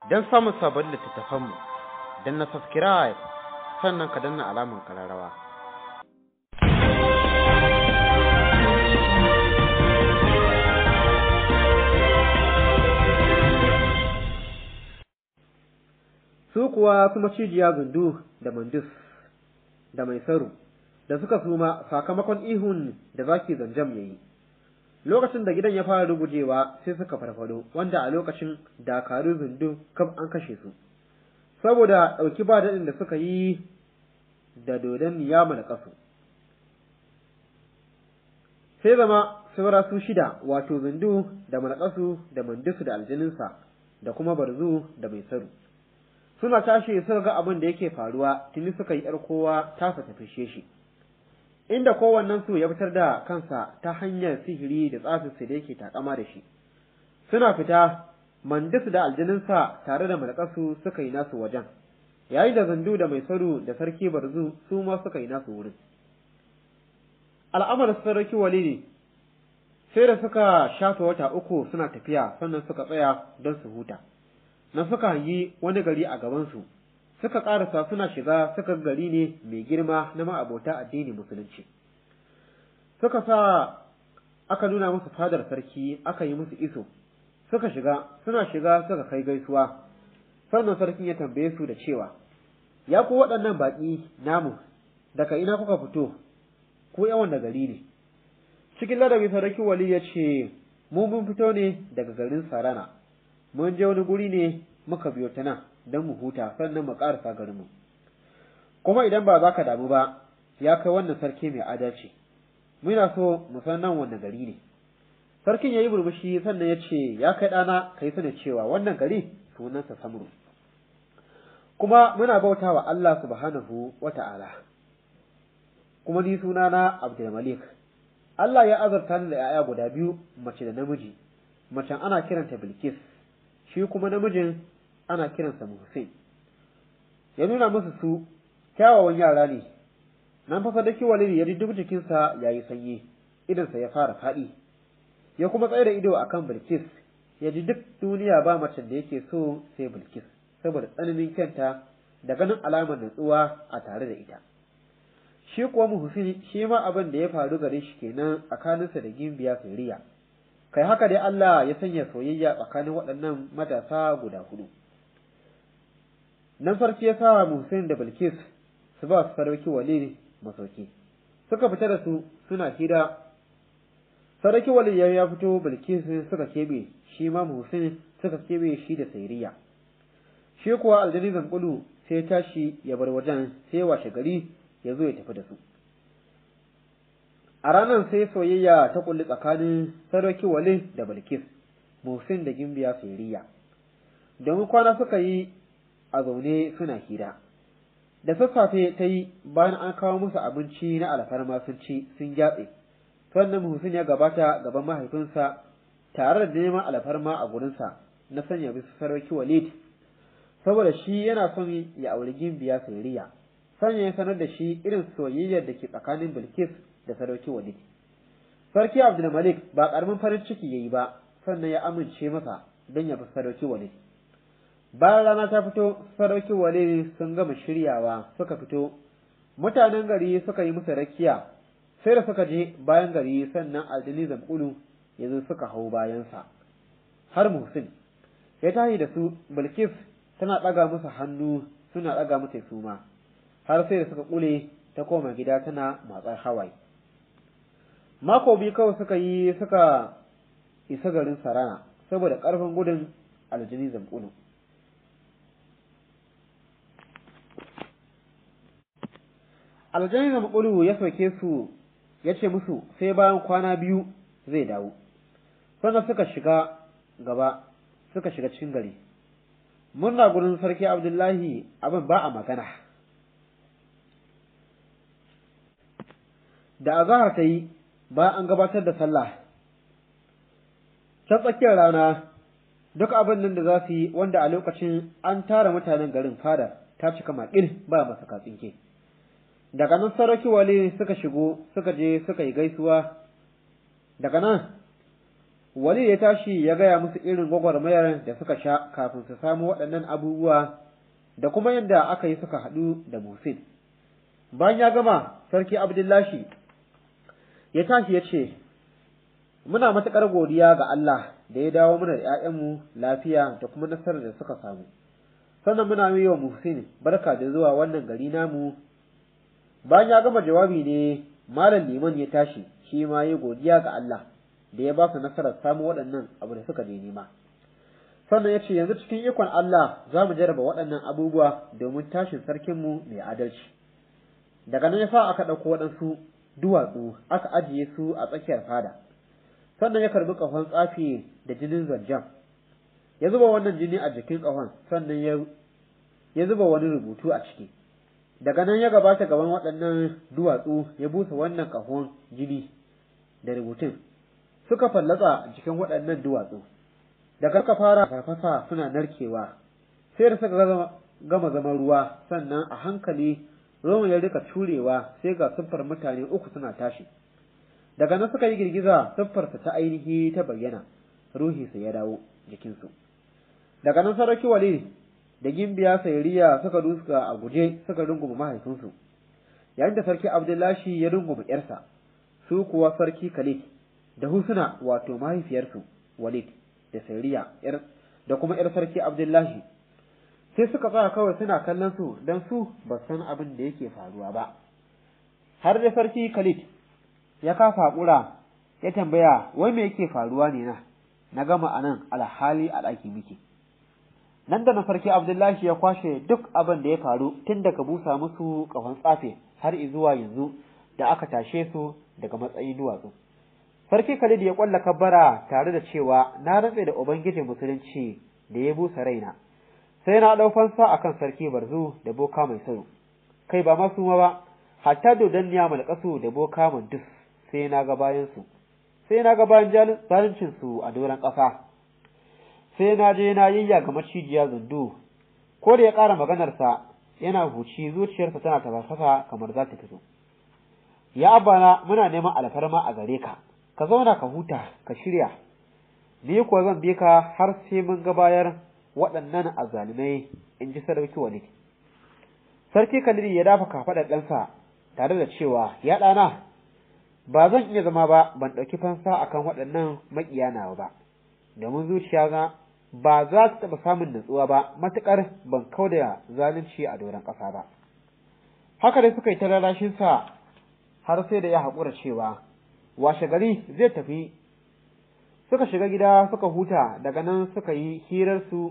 don samun sabon littattafanmu don na subscribe sannan ka danna alamun kararrawa. Su kuwa su macijiya gundu da mandus da mai saru da suka suma sakamakon ihun da zaki zanjam ya yi. Lokacin da gidan ya fara rugujewa sai suka farfado wanda a lokacin dakaru zundu kaf an kashe su. Saboda ɗauki ba daɗin da suka yi da dodon niyama da ƙasu. Sai zama saura su shida wato zundu da malƙasu da mandusu da aljaninsa da kuma barzu da mai saru. Suna tashi suka ga abin da yake faruwa tuni suka yi ‘yar kowa tasa ta fishe shi. Inda kowannen su ya fitar da kansa ta hanyar sihiri da tsafinsa da yake takama da shi. Suna fita mandus da aljaninsa tare da malƙasu suka yi nasu wajen. yayin da zandu da mai saru da sarki barzu su ma suka yi nasu wurin al'amar sarki walidi sai da suka shafa wata uku suna tafiya sannan suka tsaya don su huta nan suka hangi wani gari a gabansu suka ƙarasa suna shiga suka gari ne mai girma na ma'abota addini musulunci suka sa aka nuna musu fadar sarki aka yi musu iso suka shiga suna shiga suka kai gaisuwa sannan sarkin ya tambaye su da cewa, Ya ku waɗannan baƙi namu, daga ina kuka fito, ku yawan da gari ne. Cikin ladabi sarki wali ya ce, Mu mun fito ne daga garin Sarana, mun je wani guri ne muka biyo ta nan don mu huta sannan mu ƙarasa garinmu. Kuma idan ba za ka damu ba, ya kai wannan sarki mai adalci, muna so mu san nan wanne gari ne. Sarkin ya yi burbushi sannan ya ce, Ya kai ɗana, ka yi sanin cewa wannan gari sunansa samru kuma muna bauta wa Allah subhanahu wa ta'ala kuma ni sunana Abdulmalik Allah ya azurta ni da ‘ya'ya guda biyu mace da namiji macen ana kiranta Bilkis shi kuma namijin ana kiransa Muhsin ya nuna musu su kyawawan yara ne nan fa sadaki walidi ya ji duk jikinsa ya yi sanyi idansa ya fara faɗi ya kuma tsaye da ido akan Bilkis ya ji duk duniya ba macen da yake so sai Bilkis saboda tsananin kyanta da ganin alamar natsuwa a tare da ita. Shi kuwa Muhsin shi ma abin da ya faru gare shi kenan tsakaninsa da Gimbiya Siriya. Kai haka dai Allah ya sanya soyayya tsakanin waɗannan matasa guda hudu. Nan sarki ya sa Muhsin da Bilkis su ba su sarauki wali masauki. Suka fita da su suna hira sarki wali ya fito Bilkis suka keɓe shi ma Muhsin suka keɓe shi da Sairiya. Shi kuwa aljani Zankulu sai tashi ya bar wajen sai washe gari ya zo ya tafi da su. A ranar sai soyayya ta kulli tsakanin sarki wali da Bilkis, Muhsin da Gimbiya Sairiya. Domin kwana suka yi a zaune suna hira. Da sassafe ta yi bayan an kawo musu abinci na alfarma sun ci sun gyatse. sannan Muhsin ya gabata gaban mahaifinsa tare da neman alfarma a gurinsa na sanya bisa sarauki Walid saboda shi yana son ya auri gimbiya Sairiya sanya ya sanar da shi irin soyayyar da ke tsakanin Bilkis da sarauki Walid Sarki Abdulmalik ba karamin farin ciki yayi ba sannan ya amince masa don ya bi sarauki Walid bayan rana ta fito sarauki Walid sun gama shiryawa suka fito mutanen gari suka yi musu rakiya sai da suka je bayan gari sannan aljini zamkulu ya zo suka hau bayansa har muhsin ya tahi da su bilkis tana ɗaga musu hannu suna ɗaga mata suma har sai da suka ƙule ta koma gida tana matsar hawaye mako biyu kawai suka yi suka isa garin sarana saboda ƙarfin gudun aljini zamkulu aljani zamkulu ya soke su ya ce musu sai bayan kwana biyu zai dawo sannan suka shiga gaba suka shiga cikin gari murna gurin sarki abdullahi abin ba a magana da azahar ta yi bayan an gabatar da sallah ta tsakiyar rana duk abin nan da za su yi wanda a lokacin an tara mutanen garin fada ta cika maƙil ba masa katsinke daga nan sarki wali suka shigo suka je suka yi gaisuwa daga nan wali ya tashi ya gaya musu irin gwagwarmayar da suka sha kafin su samu waɗannan abubuwa da kuma yadda aka yi suka haɗu da Musin. Bayan ya gama, Sarki Abdullahi ya tashi ya ce, Muna matuƙar godiya ga Allah da ya dawo mana da ‘ya'yanmu lafiya da kuma nasarar da suka samu. Sannan muna yi wa Musin barka da zuwa wannan gari namu. Bayan ya gama jawabi ne, Malam Liman ya tashi, shi ma ya godiya ga Allah. da ya ba su nasarar samu waɗannan abu da suka je nema. Sannan ya ce yanzu cikin ikon Allah za mu jarraba waɗannan abubuwa domin tashin sarkinmu mai adalci. Daga nan ya sa aka ɗauko waɗansu duwatsu aka ajiye su a tsakiyar fada. Sannan ya karbi ƙahon tsafi da jinin zanjan. Ya zuba wannan jini a jikin ƙahon sannan ya ya zuba wani rubutu a ciki. Daga nan ya gabata gaban waɗannan duwatsu ya busa wannan ƙahon jini da rubutun suka fallatsa cikin waɗannan duwatsu, daga suka fara farfasa suna narkewa, sai da suka gama zama ruwa sannan a hankali Roma ya rika curewa sai ga siffar mutane uku suna tashi. Daga nan suka yi girgiza siffarsa ta ainihi ta bayyana, ruhinsa ya dawo jikinsu. Daga nan sarki wali da gimbiya sayariya suka duska a guje suka runguma mahaifinsu, yayin da sarki Abdullahi ya runguma ‘yarsa, su kuwa sarki Khalid da Husna wato mahaifiyarsu Walid da Sairiya da kuma ‘yar sarki Abdullahi sai suka tsaya kawai suna kallon su don su ba san abin da yake faruwa ba. Har da sarki Khalid ya kafa haƙura ya tambaya wai me yake faruwa ne na, na gama a nan alhali a ɗaki muke. Nan da na sarki Abdullahi ya kwashe duk abin da ya faru tun daga busa musu ƙahon tsafe har zuwa yanzu da aka tashe su daga matsayin duwatsu. Sarki Khalid ya kwalla kabbara tare da cewa na rantse da Ubangijin Musulunci da ya busa raina, sai na ɗau fansa akan sarki Barzu da boka mai sayo, kai ba masu ma ba, hatta dodanniya malƙasu da boka mandus sai na ga bayansu, sai na ga bayan zaluncinsu a doron ƙasa, sai na je na yayya ga macijiya zundu, ko da ya ƙara maganarsa yana huci zuciyarsa tana tafasa kamar za ta fito. Ya abana muna neman alfarma a gare ka, ka zauna ka huta ka shirya ni kuwa zan bi ka har sai mun ga bayar waɗannan azzalumai in ji sarki walid sarki kaliri ya dafa kafaɗar ɗansa tare da cewa ya ɗana ba zan iya zama ba ban ɗauki fansa akan waɗannan maƙiya nawa ba domin zuciya na ba za ta taɓa samun natsuwa ba matuƙar ban kau da zalunci a doron ƙasa ba haka dai suka yi ta lalashinsa har sai da ya haƙura cewa washe gari zai tafi suka shiga gida suka huta daga nan suka yi hirarsu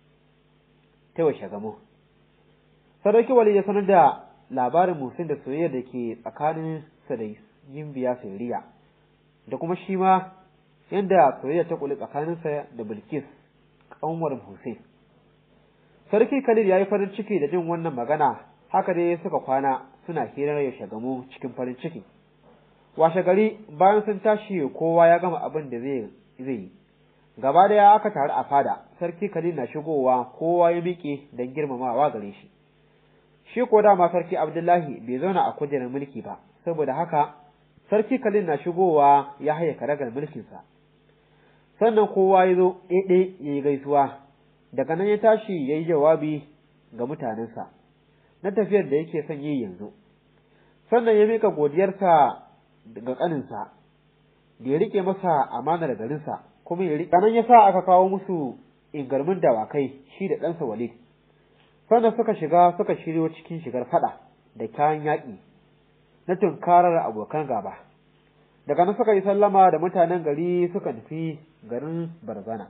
ta washe gamo sadauki wali ya sanar da labarin musin da soyayya da ke tsakanin sa da biya sayariya da kuma shi ma yadda soyayya ta kuli tsakaninsa da bilkis kanwar hussein sarki khalil ya yi farin ciki da jin wannan magana haka dai suka kwana suna hirar ya shagamu cikin farin ciki washe gari bayan sun tashi kowa ya gama abin da zai yi gaba daya aka taru a fada sarki khalil na shigowa kowa ya miƙe don girmamawa gare shi shi ko dama sarki abdullahi bai zauna a kujerar mulki ba saboda haka sarki khalil na shigowa ya haye karagar mulkinsa sannan kowa ya zo ɗaiɗe ya yi gaisuwa daga nan ya tashi ya yi jawabi ga mutanensa na tafiyar da yake son yi yanzu sannan ya mika godiyarsa ga ƙaninsa da ya rike masa amanar garinsa kuma ya rike nan ya sa aka kawo musu ingarmin dawakai shi da ɗansa walid sannan suka shiga suka shiryo cikin shigar fada da kayan yaƙi na tunkarar abokan gaba daga nan suka yi sallama da mutanen gari suka nufi garin barzana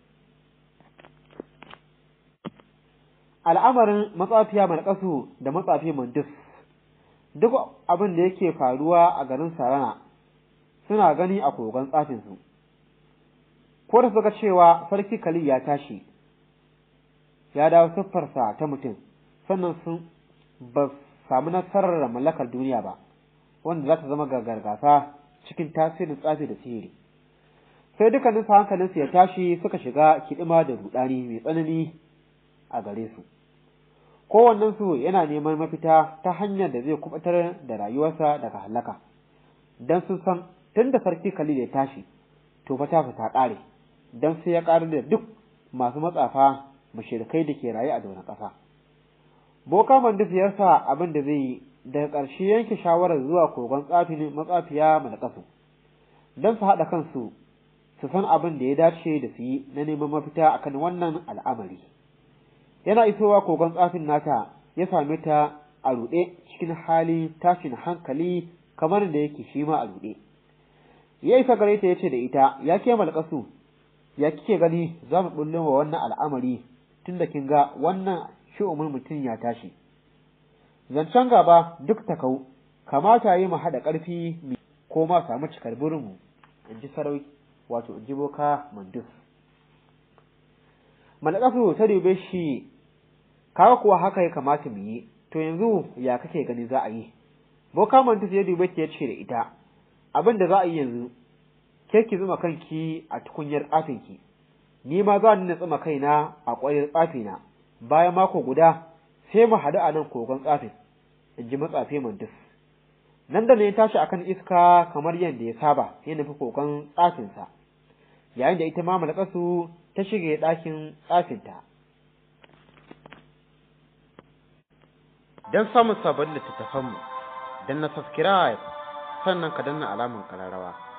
al'amarin matsafiya malƙasu da matsafi mandus duk abin da yake faruwa a garin sarana suna gani a kogon tsafinsu ko da suka cewa sarki kali ya tashi ya dawo siffarsa ta mutum sannan sun ba samu nasarar mallakar duniya ba wanda za ta zama gargasa cikin tasirin tsafi da sihiri sai dukkanin su hankalinsu ya tashi suka shiga kiɗima da rudani mai tsanani a gare su kowannensu yana neman mafita ta hanyar da zai kubatar da rayuwarsa daga halaka don sun san tun da sarki Khalil ya tashi to fa ta ta ƙare dan sai ya ƙarar da duk masu matsafa mushrikai da ke raye a doron ƙasa boka mandis ya sa abin da zai yi daga ƙarshe yanke shawarar zuwa kogon tsafin matsafiya malakasu don su haɗa kansu su san abin da ya dace da su yi na neman mafita akan wannan al'amari yana isowa kogon tsafin nata ya same ta a ruɗe cikin hali tashin hankali kamar da yake shi ma a ruɗe ya isa gare ta yace da ita ya ke malakasu ya kike gani za mu bullo wa wannan al'amari tunda kin ga wannan shi'umul mutum ya tashi zancen gaba duk ta kau kamata yi mu haɗa ƙarfi ko ma samu cikar burinmu in ji sarauki wato in ji boka mandus malakasu ta dube shi kaga kuwa haka ya kamata mu yi to yanzu ya kake gani za a yi boka mandus ya dube ki ya ce da ita abin da za a yi yanzu ke ki zuma kanki a tukunyar tsafinki ni ma za ni na tsuma kaina a ƙwayar tsafina bayan mako guda sai mu haɗu a nan kogon tsafin in ji matsafe mandus nan da ne ya tashi akan iska kamar yadda ya saba ya nufi kogon tsafinsa yayin da ita ma malakasu ta shige ɗakin tsafinta don samun sabon littattafanmu don na subscribe sannan ka danna alamar kararrawa